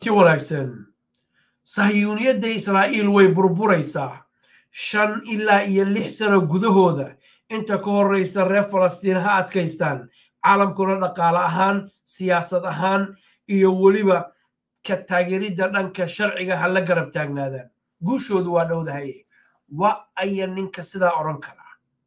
kulanti wanaagsan sahyuuniyadda israa'iil way burburaysaa shan ilaa iyo lix sano gudahooda inta ka horreysa reer falastiin ha adkaystaan caalamkuna dhaqaale ahaan siyaasad ahaan iyo weliba ka taageeridda dhanka sharciga ha la garab taagnaadaan guushoodu waa dhowdahaye wa aya ninka sidaa odhan kara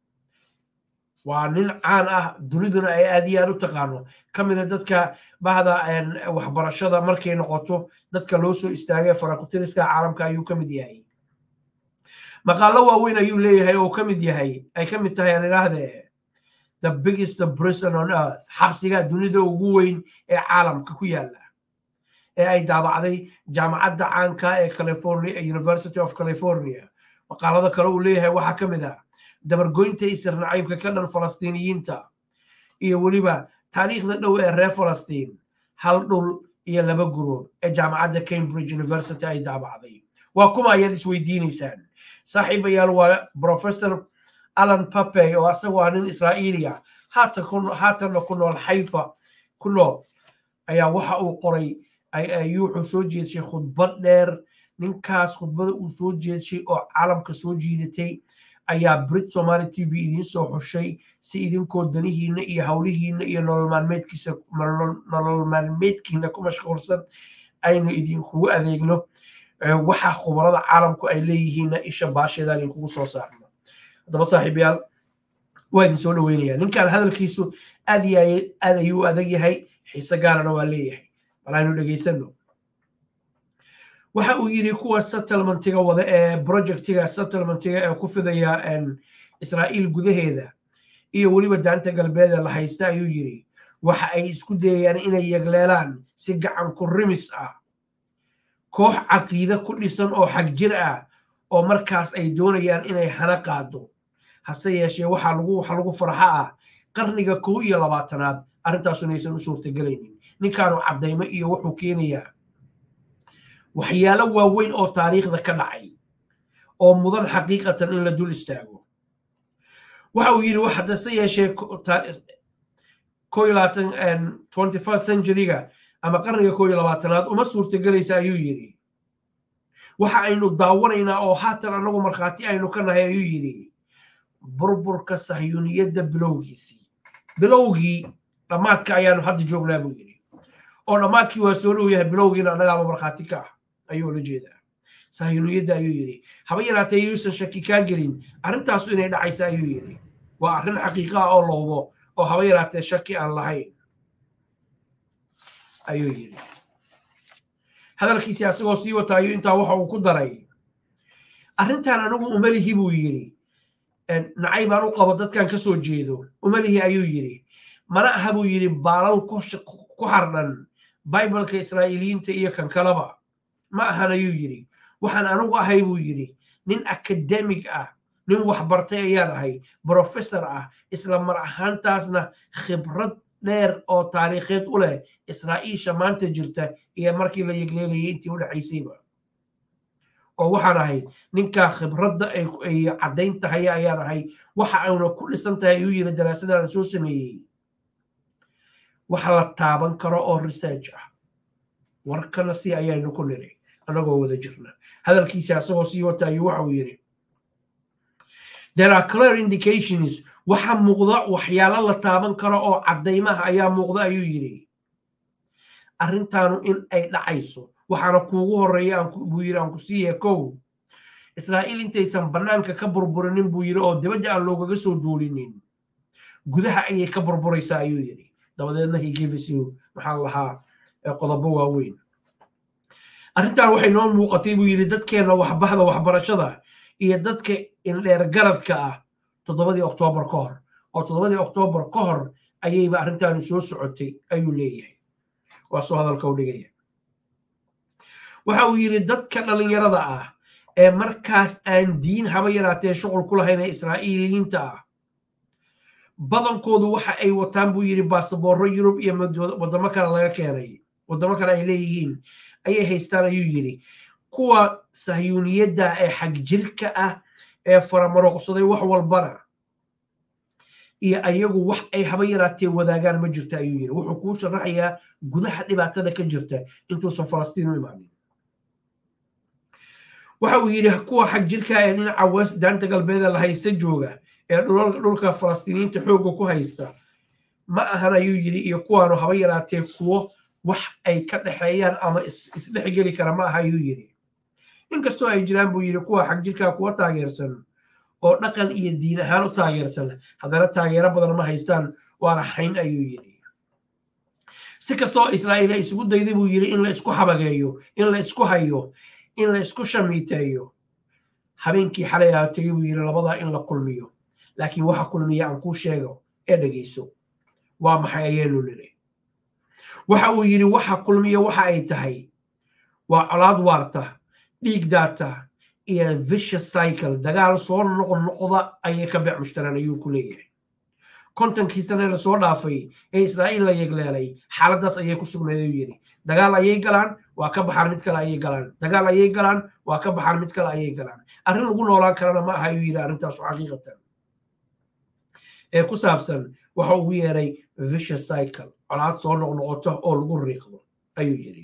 waa nin caan ah duniduna ay aad iyo aad u taqaano ka mida dadka bahda waxbarashada markay noqoto dadka loo soo istaagay farakutiriska caalamka ayuu ka mid yahay maqaalo waaweyn ayuu leeyahay oo ka mid yahay ay ka mid tahay aan idhaahdee the biggest prison on earth xabsiga dunida ugu weyn ee caalamka ku yaala ee ay daabacday jaamacadda caanka ee california university of california maqaalada kale uu leeyahay waxaa ka mid ah dabargoynta isir nacaybka ka dhan falastiiniyiinta iyo weliba taariikhda dhow ee reer falastiin hal dhul iyo laba guroob ee jaamacadda cambridge university ay daabacday waa kuma ayaad isweydiinaysaan saaxiibayaal waa professor alan papey oo asagoo ah nin israa'iiliya haatanna ku nool xayfa ku nool ayaa waxa uu qoray ayuu wuxuu soo jeedshay khudbad dheer ninkaas khudbada uu soo jeedshay oo caalamka soo jiidatay ayaa brit somaali t v idiin soo xushay si idinkoo danihiinna iyo howlihiinna iyo nolol maalmeedkiisa nolol maalmeedkiina ku mashquulsan aynu idinkugu adeegno waxa khubarada caalamku ay leeyihiinna isha baasheeda idinkugu soo saarno haddaba saaxiibayaal waa idin soo dhaweynaya ninkan hadalkiisu aad iyo aad ayuu adag yahay xiise gaarana waa leeyahay bal aynu dhegaysano waxa uu yidhi kuwa settlementiga wada ee projectiga settlementiga ee ku fidaya israa'iil gudaheeda iyo weliba daanta galbeed ee la haysta ayuu yidhi waxa ay isku dayayaan inay yegleelaan si gacan ku rimis ah koox caqiide ku dhisan oo xag jir ah oo markaas ay doonayaan inay hana qaado hase yeeshee waxaa lagu waxa lagu farxa ah qarniga kow iyo labaatanaad arrintaasu inaysan u suurtagelaynin ninkaanu caddaymo iyo wuxuu keenayaa waxyaalo waaweyn oo taariikhda ka dhacay oo mudan xaqiiqatan in la dul istaago waxa uu yidhi haddase yeeshee ko iyo labaatan twenty first centuryga ama qarniga ko iyo labaatanaad uma suurtagelaysa ayuu yidhi waxa aynu daawanaynaa oo haatan annagu markhaati aynu ka nahay ayuu yidhi burburka sahyuuniyadda bilowgiisii bilowgii dhammaadka ayaanu hadda joognaa buu yidhi oo dhammaadkii waa soo dhow yahay bilowgiina annagaaba markhaati ka ah ayuu ula jeedaa sahyuuniyadda ayuu yidhi haba yaraatee yuusan shaki kaa gelin arrintaasu inay dhacaysa ayuu yidhi waa arrin xaqiiqa ah oo la hubo oo haba yaraatee shaki aan lahayn ayuu yidhi hadalkiisii asagoo sii wata ayuu intaa waxa uu ku daray arrintan anigu umalihi buu yidhi nacay baan u qabo dadkan ka soo jeedo umalihi ayuu yidhi mana aha buu yidhi baalal ku xardhan bibaleka israa'iiliyiinta iyo kan kaleba ma ahan ayuu yidhi waxaan anigu ahay buu yidhi nin akademig ah nin waxbartay ayaan ahay brofessor ah isla mar ahaantaasna khibrad dheer oo taariikheed u leh israa'iisha maanta jirta iyo markii la yegleelayay intii u dhexaysayba oo waxaan ahay ninkaa khibradda ay caddayn tahay ayaan ahay waxa ayna ku dhisan tahay ayuu yidhi daraasadaan soo sameeyey wax la taaban karo oo research ah warkana si ayaynu ku niri annagoo wada jirna hadalkiisa asagoo sii wata ayuu waxa uu yidhi there are clear indications waxa muuqda waxyaalo la taaban karo oo caddaymaha ayaa muuqda ayuu yidhi arrintaanu in ay dhacayso waxaana kuugu horreeya buu yidhi aan ku siiya kow israa'iil intaysan bannaanka ka burburinin buu yidhi oo dibadda aan loogaga soo duulinin gudaha ayay ka burburaysaa ayuu yidhi dabadeedna he gives you maxaa lahaa qodobo waaweyn arrintan waxay noo muuqatay buu yidhi dadkeenna waxbahda waxbarashada iyo dadka indheer garadka ah toddobadii oktoobar ka hor oo toddobadii oktoobar ka hor ayayba arrintaani soo socotay ayuu leeyahay waa soo hadalka u dhigaya waxa uu yidhi dadka dhallinyarada ah ee markaas aan diin haba yaraatee shuqul ku lahayn ee israa'iiliyiinta ah badankoodu waxa ay wataan buu yidhi baasaboorro yurub iyo waddamo kale laga keenay waddamo kale ay leeyihiin ayay haystaan ayuu yidhi kuwa sahyuuniyadda ee xagjirka ah ee faramaroqsaday wax walbana iyo ayagu wax ay haba yaraatee wadaagaan ma jirta ayuu yidhi wuxuu kuu sharaxayaa gudaha dhibaatada ka jirta intuusan falastiin u imaanin waxa uu yidhi kuwa xag jirka ee dhinaca west daanta galbeeda la haysta jooga ee dhulka falastiiniyiinta xoogga ku haysta ma ahan ayuu yidhi iyo kuwaanu haba yaraatee kuwo wax ay ka dhexeeyaan ama isdhexgeli kara ma aha ayuu yidhi inkastoo ay jiraan buu yidhi kuwa xag jirkaa kuwa taageersan oo dhaqan iyo diin ahaan u taageersan haddana taageero badan ma haystaan waana xayn ayuu yidhi si kastoo israa'iil ay isugu dayday buu yidhi in la isku xabageeyo in la isku hayo in la isku shamiiteeyo habeenkii xalay aha tegey buu yidhi labadaa in la kulmiyo laakiin waxa kulmiya aan kuu sheego ee dhegayso waa maxay ayaynu niri waxa uu yidhi waxa kulmiya waxa ay tahay waa colaad waarta dhiig daata iyo vicious cycle dagaal soo noqnoqda ayay ka beec mushtaraan ayuu ku leeyahay kontonkii sane lasoo dhaafay ee israa'iil la yegleelay xaaladdaas ayay ku sugnayd ayuu yidhi dagaal ayay galaan waa ka baxaan mid kale ayay galaan dagaal ayay galaan waa ka baxaan mid kale ayay galaan arrin lagu noolaan karana ma aha ayuu yidhi arrintaasu xaqiiqatan ee ku saabsan waxa ugu yeeray vicious cycle colaad soo noqnoqoto oo lagu riiqdo ayuu yidhi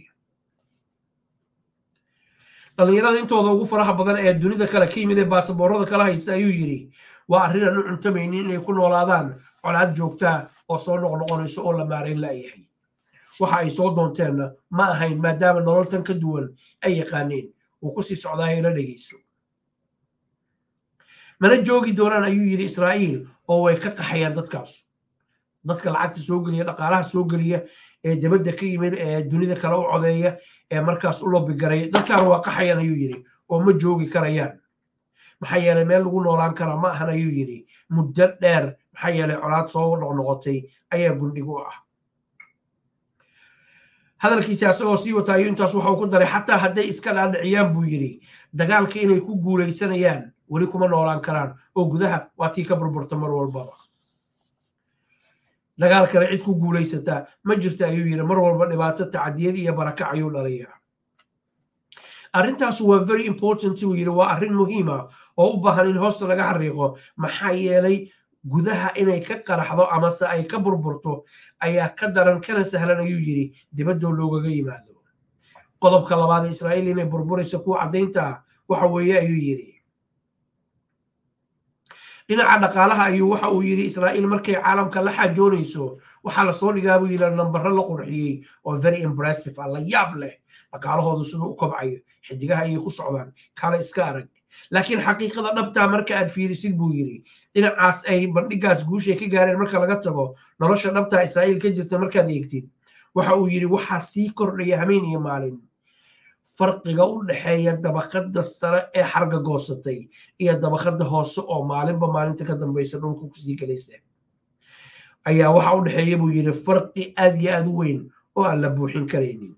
dhallinyarada intooda ugu faraha badan ee dunida kale ka yimid ee baasaboorada kala haysta ayuu yidhi waa arrin aan u cuntamaynin inay ku noolaadaan colaad joogtaa oo soo noqnoqonayso oo la maarayn la'yahay waxa ay soo doonteenna ma ahayn maadaama nololtan ka duwan ay yaqaaneen uu ku sii socdaayo la dhegayso mana joogi doonaan ayuu yidhi israa'iil oo way ka qaxayaan dadkaas dadka lacagta soo geliya dhaqaalaha soo geliya ee dibadda ka yimid ee dunida kale u codeeya ee markaas u lobigaray dadkaana waa qaxayaan ayuu yidhi oo ma joogi karayaan maxaa yeelay meel lagu noolaan karaa ma ahan ayuu yidhi muddo dheer maxaa yeelay colaad soo noqnoqotay ayaa gundhig u ah hadalkiisi asagoo sii wata ayuu intaas waxa uu ku daray xataa hadday iska dhaadhiciyaan buu yidhi dagaalka inay ku guulaysanayaan weli kuma noolaan karaan oo gudaha waa tii ka burburta mar walbaba dagaalkana cid ku guulaysataa ma jirta ayuu yidhi mar walba dhibaato tacadiyad iyo barakac ayuu dhalayaa arrintaasu waa very important buu yidhi waa arrin muhiima oo u baahan in hoosta laga xariiqo maxaa yeelay gudaha inay ka qaraxdo amase ay ka burburto ayaa ka daran kana sahlan ayuu yidhi dibaddoo loogaga yimaado qodobka labaad ee israa'iil inay burburayso kuwa caddaynta waxa weeye ayuu yidhi dhinaca dhaqaalaha ayuu waxa uu yidhi israa'iil markay caalamka la xaajoonayso waxaa lasoo dhigaa buu yidhi nambaro la qurxiyey oo very impressive ah la yaab leh dhaqaalahoodu siduu u kobcayo xidigaha ayay ku socdaan kale iska arag laakiin xaqiiqada dhabtaa marka aad fiirisid buu yidhi dhinacaas ay bandhigaas guushay ka gaareen marka laga tago nolosha dhabtaa israa'iil ka jirta markaad eegtid waxa uu yidhi waxaa sii kordhaya hameen iyo maalin farqiga u dhexeeya dabaqada sare ee xarga goosatay iyo dabaqada hoose oo maalinba maalinta ka dambaysa dhulka kusii gelaysa ayaa waxa u dhexeeya buu yidhi farqi aad iyo aad u weyn oo aan la buuxin karaynin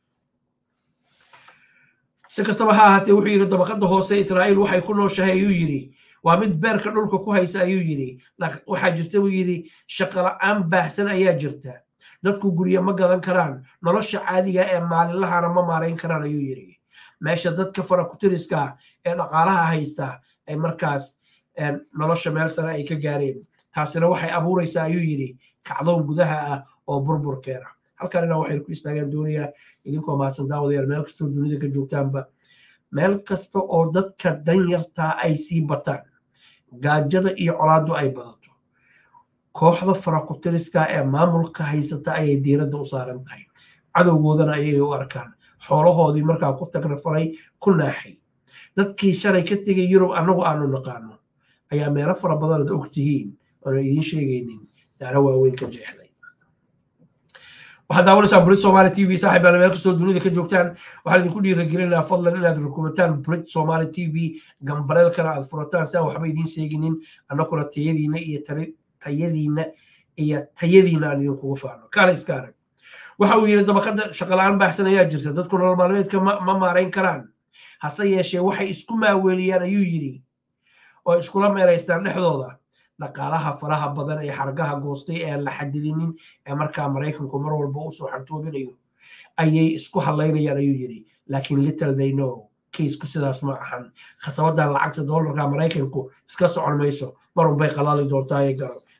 si kastaba ha ahaatee wuxuu yidhi dabaqada hoose israa'iil waxay ku nooshahay ayuu yidhi waa mid beerka dhulka ku haysa ayuu yidhi waxaa jirta buu yidhi shaqola'aan baahsan ayaa jirta dadku guryo ma gadan karaan nolosha caadiga ee maalinlahana ma maarayn karaan ayuu yidhi meesha dadka farakutiriska ee dhaqaalaha haysta ay markaas nolosha meel sare ay ka gaareen taasina waxay abuuraysaa ayuu yidhi kacdoon gudaha ah oo burburkeena halkanina waxay ku istaagaan doonayaa idinkoo mahadsan daawadayaal meel kastoo dunida ka joogtaanba meel kasta oo dadka danyartaa ay sii bataan gaajada iyo colaaddu ay badato kooxda farakutiriska ee maamulka haysata ayay diiradda u saaran tahay cadowgoodana ayay u arkaan xoolahoodii markaa ku tagrafalay ku naaxay dadkii shalay ka tegay yurub annagu aanu naqaano ayaa meelo fara badan ad og tihiin oona idiin sheegaynin daaro waaweyn ka jeexday waxaad daawanaysaa brit somaali t v saaxib baana meel kastoo dunida ka joogtaan waxaan idinku dhiiragelinayaa fadlan inaad rukumataan brit somaali t v gambaleelkana aad furataan si aan waxba idiin sheeginin annakuna tayadiina iyo tayadiina iyo tayadiina aan idinkugu faano kaale iska arag waxa uu yidhi dabaqada shaqala-aan baahsan ayaa jirta dadku nolol maalmeedka ma maarayn karaan hase yeeshee waxay isku maaweeliyaan ayuu yidhi oo iskula meeraystaan dhexdooda dhaqaalaha faraha badan ee xargaha goostay ee aan la xadidinin ee markaa maraykanku mar walba usoo xantoobinayo ayay isku hadlaynayaan ayuu yidhi laakiin little they know kaysku sidaas ma ahan khasabadan lacagta doolarka maraykanku iska socon mayso marun bay qalaali doontaa ee garo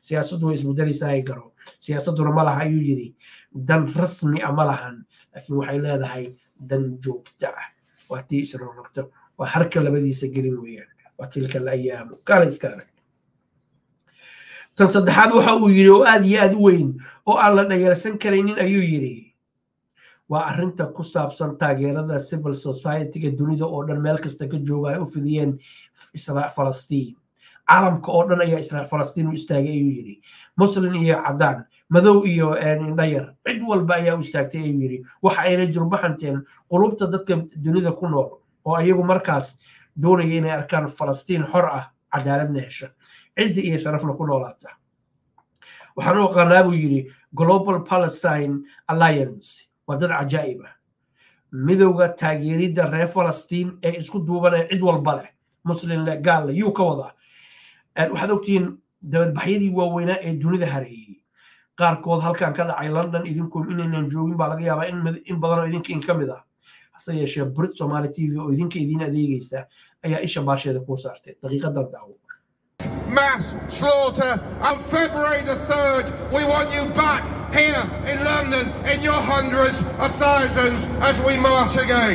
siyaasaddu way isbedelaysaa ay garo siyaasadduna ma laha ayuu yidhi dan rasmi ah ma lahan laakiin waxay leedahay dan joogta ah waa tii isrorogto waa harka labadiisa gelin weeyaan waa tilka alayaamu kaala iska arag tan saddexaad waxa uu yidhi oo aad iyo aad u weyn oo aan la dhayalsan karaynin ayuu yidhi waa arrinta ku saabsan taageerada civil society-ga dunida oo dhan meel kasta ka jooga ay u fidiyeen falastiin caalamka oo dhan ayaa israel falastiin u istaagay ayuu yidhi muslin iyo caddaan madow iyo indhayar cid walba ayaa u istaagtay ayuu yidhi waxa ayna jurbaxanteen qulubta dadka dunida ku nool oo ayagu markaas doonaya inay arkaan falastiin xor ah cadaaladna hesha cizi iyo sharafna ku noolaata waxaan u aqaanaa buu yidhi global palestine alliance waa dad cajaa'ib ah midowga taageeridda reer falastiin ee isku duubanaya cid walba leh muslim leh gaal leh yuu ka wadaa waxaad ogtihiin dabadbaxyadii waaweynaa ee dunida hareeyey qaarkood halkan ka dhacay london idinku inaynan joogin baa laga yaabaa in badanoo idinka in ka mid ah hase yeeshee brit somali t v oo idinka idiin adeegaysa ayaa isha baasheeda kuu saartay daqiiqadan daawo mass slaughter on February the 3rd. We want you back here in London in your hundreds of thousands as we march again.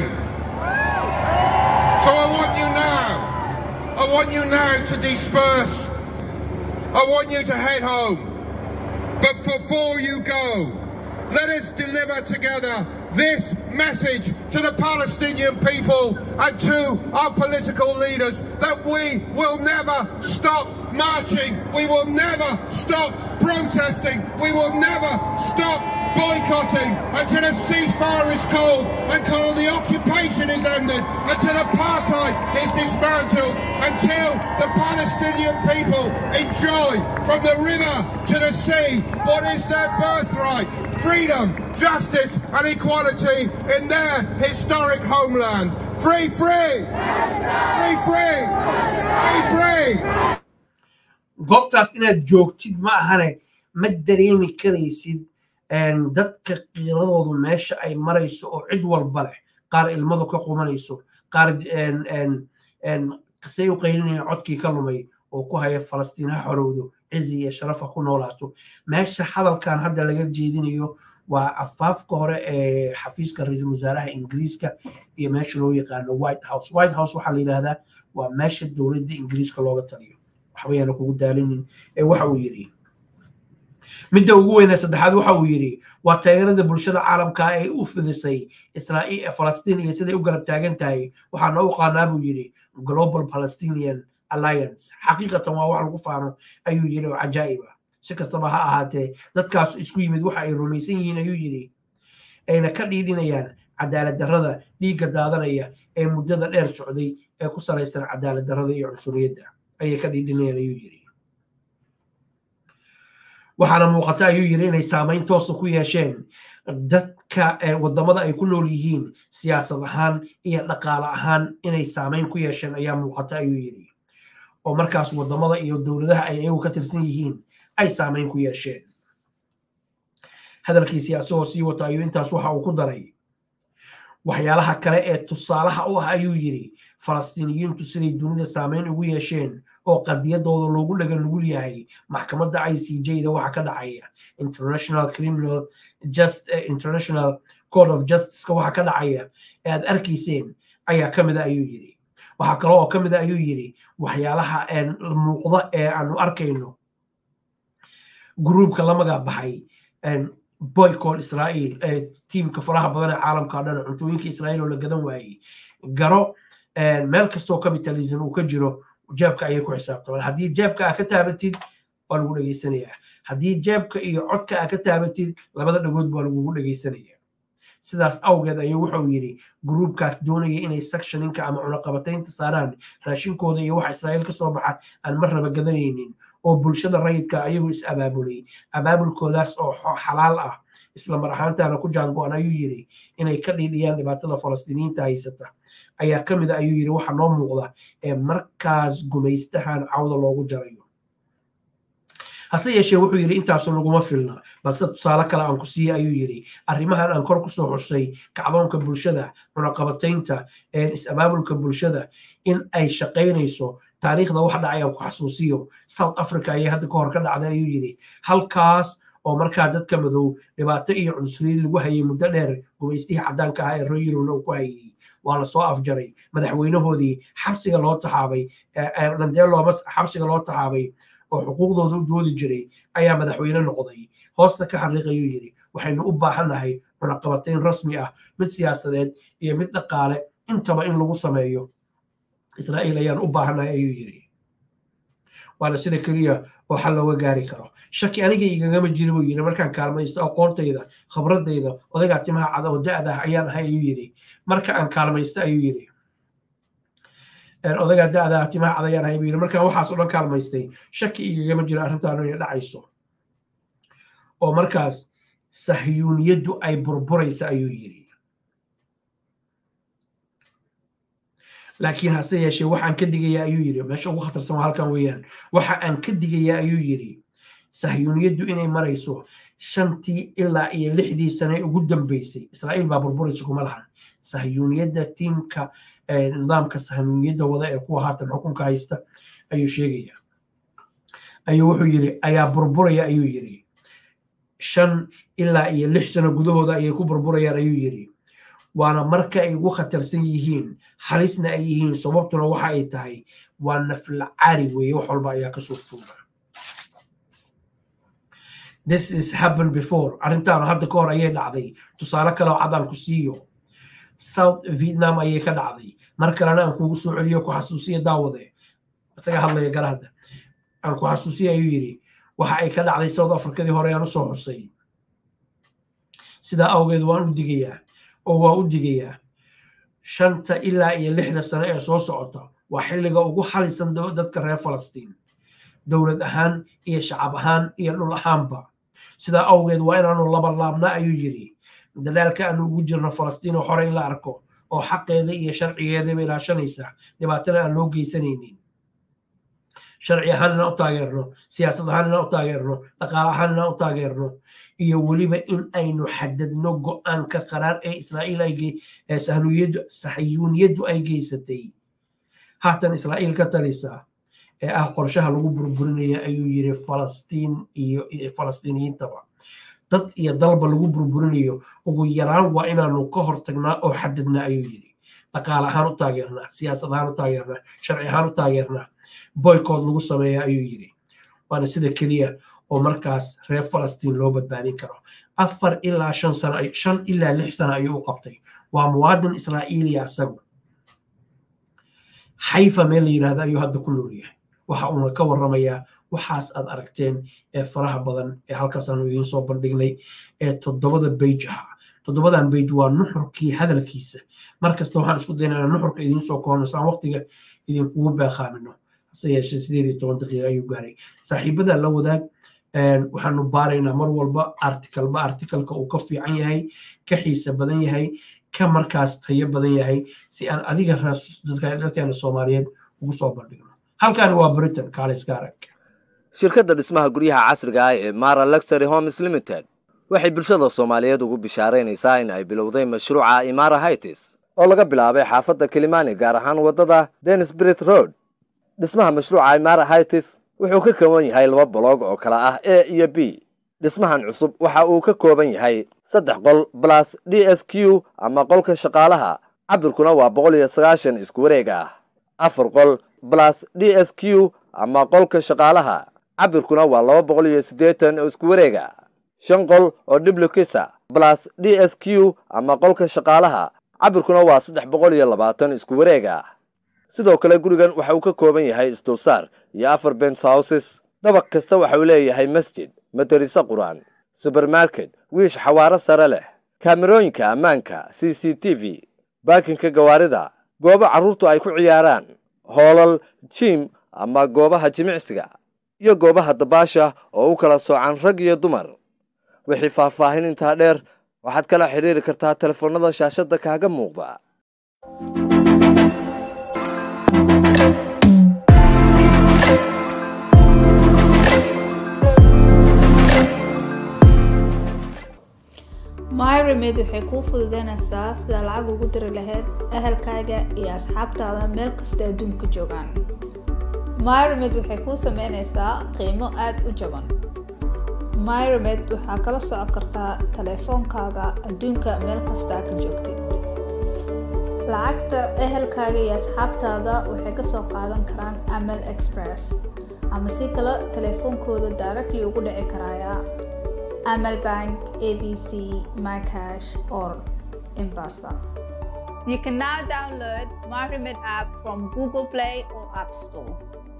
So I want you now, I want you now to disperse. I want you to head home. But before you go, let us deliver together this message to the Palestinian people and to our political leaders that we will never stop marching, we will never stop protesting, we will never stop boycotting until a ceasefire is called, until the occupation is ended, until apartheid is dismantled, until the Palestinian people enjoy from the river to the sea what is their birthright freedom, justice, and equality in their historic homeland. Free, free! Free, free! Free, free! goobtaas inaad joogtid ma ahane ma dareemi karaysid dadka qiiradoodu meesha ay marayso oo cid walba leh qaar ilmadu ka qumanayso qaar say u qaylinaya codkii ka lumay oo ku haya falastiin ha xorowdo cizi iyo sharafa ku noolaato meesha hadalkan hadda laga jeedinayo waa afaafka hore ee xafiiska ra-iisul wasaaraha ingiriiska iyo meesha loo yaqaano white house white house waxaa la yidhahdaa waa meesha dowladda ingiriiska looga taliyo waxbayaana kugu daalinin ee waxa uu yidhi midda ugu weyne saddexaad waxa uu yidhi waa taageerada bulshada caalamka ay u fidisay israa'iil falastiin iyo siday u garab taagan tahay waxaana u qaanaa buu yidhi global palestinian alliance xaqiiqatan waa wax lagu faano ayuu yidhi oo cajaa'ib ah si kastaba ha ahaatee dadkaas isku yimid waxa ay rumaysan yihiin ayuu yidhi ayna ka dhiidhinayaan cadaalad darrada dhiigga daadanaya ee muddada dheer socday ee ku salaysan cadaalad darrada iyo cunsuriyadda ayay ka dhiidhinayaan ayuu yidhi waxaana muuqata ayuu yidhi inay saamayn toosa ku yeesheen dadka wadamada ay ku nool yihiin siyaasad ahaan iyo dhaqaale ahaan inay saamayn ku yeesheen ayaa muuqata ayuu yidhi oo markaas wadamada iyo dowladaha ay iyagu ka tirsan yihiin ay saamayn ku yeesheen hadalkiisii asagoo sii wata ayuu intaas waxa uu ku daray waxyaalaha kale ee tusaalaha u ah ayuu yidhi falastiiniyiintu siday dunida saamayn ugu yeesheen oo qadiyadooda loogu dhagan nugul yahay maxkamadda i c j da waxa ka dhacaya international criminal just international code of justiceka waxa ka dhacaya ee aad arkayseen ayaa ka mida ayuu yidhi waxaa kale oo ka mida ayuu yidhi waxyaalaha muuqda ee aanu arkayno gruubka la magac baxay boycott israa'iil ee tiimka faraha badan ee caalamka o dhan cuntooyinka israa'iil oo la gadan waayey garo meel kastoo capitalism uu ka jiro jeebka ayay ku xisaabtamaan haddii jeebka aa ka taabatid waa lagu dhegaysanayaa haddii jeebka iyo codka aa ka taabatid labada dhagood baa lagugu dhegaysanaya sidaas awgeed ayuu wuxuu yidhi gruubkaas doonaya inay sectioninka ama cunaqabataynta saaraan raashinkooda iyo waxa israa'iil ka soo baxa aan mar raba gadanaynin oo bulshada rayidka ayagoo is abaabulay abaabulkoodaas oo xalaal ah isla mar ahaantaana ku jaango-an ayuu yidhi inay ka dhiidhiyaan dhibaatada falastiiniyiinta haysata ayaa ka mid a ayuu yidhi waxa noo muuqda ee markaas gumaystahan cawda loogu jarayo hase yeeshee wuxuu yidhi intaasu laguma filna balse tusaale kale aan ku siiye ayuu yidhi arrimahan aan kor kusoo xushtay kacdoonka bulshada cunaqabataynta is-abaabulka bulshada in ay shaqaynayso taariikhda wax dhacay aan ku xasuusiyo south africa ayay hadda ka hor ka dhacday ayuu yidhi halkaas oo markaa dadka madow dhibaato iyo cunsuriyad lagu hayay muddo dheer gumaystihii caddaanka ahaa ee royirowna uu ku hayay waa lasoo afjaray madaxweynahoodii xabsiga loo taxaabay nandeeloma xabsiga loo taxaabay oo xuquuqdooda u doodi jiray ayaa madaxweyne noqday hoosta ka xariiq ayuu yidhi waxaynu u baahannahay cunaqabatayn rasmi ah mid siyaasadeed iyo mid dhaqaale intaba in lagu sameeyo israa'iil ayaan u baahannahay ayuu yidhi waana sida keliya oo xal looga gaari karo shaki aniga igagama jiri buu yidhi markaan kaalmaysto aqoontayda khibradayda odaygaa timaha cada oo da-da ah ayaan ahay ayuu yidhi marka aan kaalmaysto ayuu yidhi odaygaa da-da ah timaha cada ayaan ahay buu yidhi markaan waxaas oo dhan kaalmaystay shaki igagama jiro arrintaanu inay dhacayso oo markaas sahyuuniyaddu ay burburaysa ayuu yidhi laakiin hase yeeshee waxaan ka digayaa ayuu yidhi meesha ugu khatarsan waa halkan weeyaan waxa aan ka digayaa ayuu yidhi sahyuuniyaddu inay marayso shantii ilaa iyo lixdii sane ugu dambeysay israa'iil baa burburaysa kuma lahan sahyuuniyadda tiimka nidaamka sahyuuniyadda wada ee kuwa haatan xukunka haysta ayuu sheegaya ayuu wuxuu yidhi ayaa burburaya ayuu yidhi shan ilaa iyo lix sano gudahooda ayay ku burburayaan ayuu yidhi waana marka ay ugu khatarsan yihiin halisna ay yihiin sababtuna waxa ay tahay waa naflacari weeye wax walba ayaa ka suurtuuba this is happened before arrintaana hadda ka hor ayay dhacday tusaale kale oo cadaan ku siiyo south vietnam ayay ka dhacday mar kalena aan kugu soo celiyo ku xasuusiya daawade isaga hadlaya garahda aan ku xasuusiya ayuu yidhi waxa ay ka dhacday south africadii hore aan usoo xusay sidaa awgeed waan u digayaa oo waa u digayaa shanta ilaa iyo lixda sano ee soo socota waa xilliga ugu halisan dadka reer falastiin dowlad ahaan iyo shacab ahaan iyo dhul ahaanba sidaa awgeed waa inaanu labalaabna ayuu yidhi dadaalka aanu ugu jirno falastiin oo hore in la arko oo xaqeeda iyo sharcigeedaba ilaashanaysa dhibaatana aan loo geysanaynin sharci ahaan inaan u taageerno siyaasad ahaan inaan u taageerno dhaqaale ahaan inaan u taageerno iyo weliba in aynu xadadno go-aanka qaraar ee israa'iil ay sahnuyadu saxiyuuniyaddu ay geysatay haatan israa'iil ka talisa ee ah qorshaha lagu burburinaya ayuu yidhi falastiin iyo falastiiniyiintaba dad iyo dalba lagu burburinayo ugu yaraan waa inaanu ka hortagnaa oo xadadnaa ayuu yidhi dhaqaale ahaan u taageernaa siyaasad ahaan u taageernaa sharci ahaan u taageernaa boycott lagu sameeya ayuu yidhi waana sida keliya oo markaas reer falastiin loo badbaadin karo afar ilaa shan sano shan ilaa lix sano ayuu u qabtay waa muwaadin israa'iiliya isagu xayfa meel la yidhahdo ayuu hadda ku nool yahay waxa uuna ka warramayaa waxaas aad aragteen ee faraha badan ee halkaas aanu idiin soo bandhignay ee toddobada beyj ahaa toddobadan beyj waa nuxurkii hadalkiisa markasta waxaan isku daynaa nuxurka idiin soo koobno saan waqtiga idinkugu beeqaamino hase yeeshee sideed iyo toban daqiiqa ayuu gaaray saaxiibada la wadaag waxaanu baaraynaa mar walba artikalba artikalka uu ka fiican yahay ka xiisa badan yahay ka markaas tayo badan yahay si aan adiga dadkeena soomaaliyeed ugu soo bandhigno halkaani waa britain kaaliska arag shirkadda dhismaha guryaha casriga ah ee mara luxury homes limited waxay bulshada soomaaliyeed ugu bishaaraynaysaa in ay bilowday mashruuca imara hightis oo laga bilaabay xaafadda kilimani gaar ahaan waddada denisbrit road dhismaha mashruuca imara hightis wuxuu ka kooban yahay laba boloog oo kala ah a iyo b dhismahan cusub waxa uu ka kooban yahay saddex qol balas d s q ama qolka shaqaalaha cabirkuna waa boqol iyo sagaashan isku wareeg ah afar qol balas d s q ama qolka shaqaalaha cabirkuna waa laba boqol iyo siddeetan oo isku wareega shan qol oo dhiblukisa balas d s q ama qolka shaqaalaha cabirkuna waa saddex boqol iyo labaatan isku wareega sidoo kale gurigan waxa uu ka kooban yahay isdulsaar iyo afar bens houses dabaq kasta waxa uu leeyahay masjid madariso qur-aan subermarket wiish xawaaro sare leh kaamerooyinka ammaanka c c t v baakinka gawaarida goobo carruurtu ay ku ciyaaraan hoolal jiim ama goobaha jimicsiga iyo goobaha dabaasha oo u kala soocan rag iyo dumar wixii faahfaahin intaa dheer waxaad kala xidhiiri kartaa telefoonnada shaashadda kaaga muuqda myremed waxay kuu fududeynaysaa sida lacag ugu diri lahayd ahalkaaga iyo asxaabtaada meel kasta adduunka joogaan myremed waxay kuu sameynaysaa qiimo aada u jaban myremed waxaa kala socon kartaa taleefoonkaaga adduunka meel kastaa ka joogtid lacagta ehelkaaga iyo asxaabtaada waxay kasoo qaadan karaan amal express ama si kale taleefoonkooda directly ugu dhici karaya amal bank abc mycash or embasa You can now download MyRemit app from Google Play or App Store.